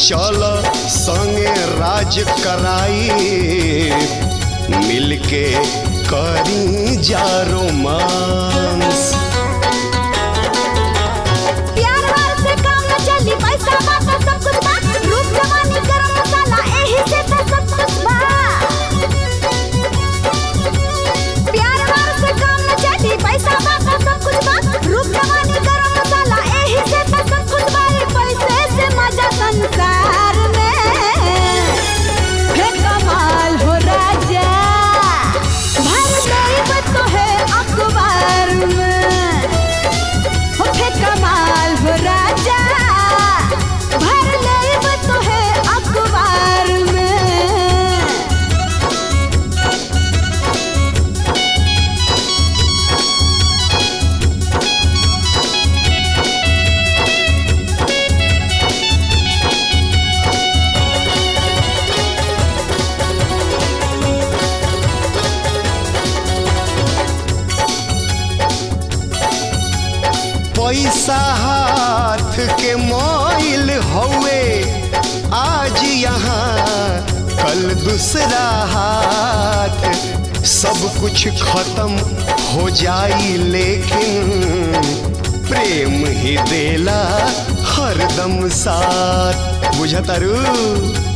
चल संगे राज कराई मिलके करी जा रोमांस प्यार वार से काम न चली पैसा बात सब कुछ बा रूप जवानी गरम मसाला एही से त सब कुछ बा प्यार वार से काम न चली पैसा बात सब कुछ बा रूप जवानी गरम मसाला एही से त सब कुछ बा रे पैसे से मजा संसार में हे कमाल हो राजा भर गई तो है अखबार में होठे कमाल हो राजा भर लेब तो है अखबार में पैसा हाथ के मोइल हौवे आज यहाँ कल दूसरा हाथ सब कुछ खत्म हो जाई लेकिन प्रेम ही देला हरदम साथ बुझतारू